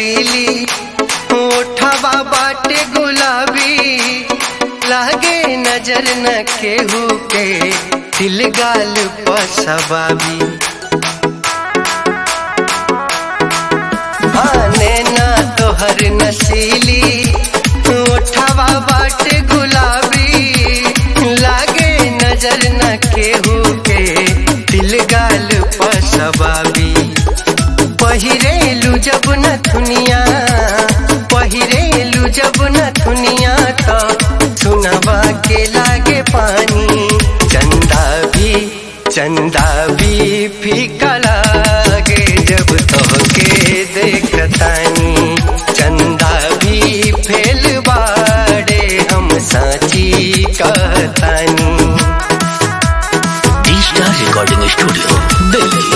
नसीली ओठवा बाटे गुलाबी लागे नजर न केहू के दिल गाल पसबाबी आने ना तोहर नसीली ओठवा बाटे गुलाबी लागे नजर न केहू के दिल गाल पसबाबी पहिरेलू जब न थुनिया पहिरेलू जब न थुनिया तो सुनवा के लागे पानी चंदा भी चंदा भी फीका लागे जब तोहके देखतानी चंदा भी फेल बाड़े हम साची कहतानी D star recording studio Delhi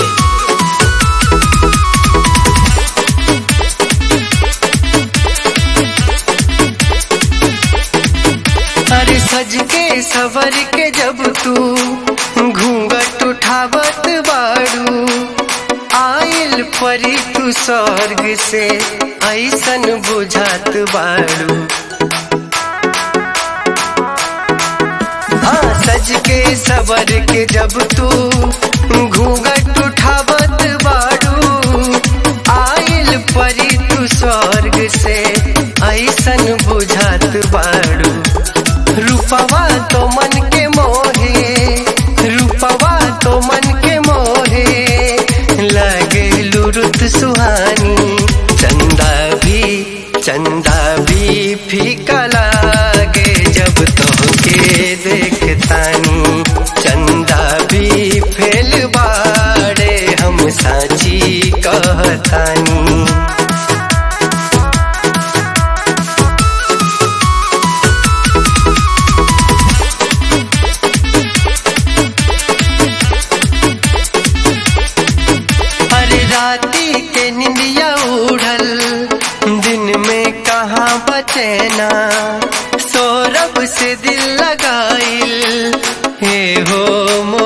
अरे सज के सवर के जब तू घूंघट उठावत बाड़ू आयल परी तू स्वर्ग से ऐसन बुझात बाड़ू हाँ सज के सवर के जब तू घूंघट उठावत बाड़ू आयल परी तू स्वर्ग से ऐसन बुझात बाड़ू रूपवा तो मन के मोहे रूपवा तो मन के मोहे लगे लुरुत सुहानी चंदा भी चंदा भी फीका लागे जब तोहके देखतानी चंदा भी फेल बाड़े हम साची कहतानी अरे राती के निंदिया उड़ल दिन में कहाँ बचेना सौरभ से दिल लगाइल हे हो मो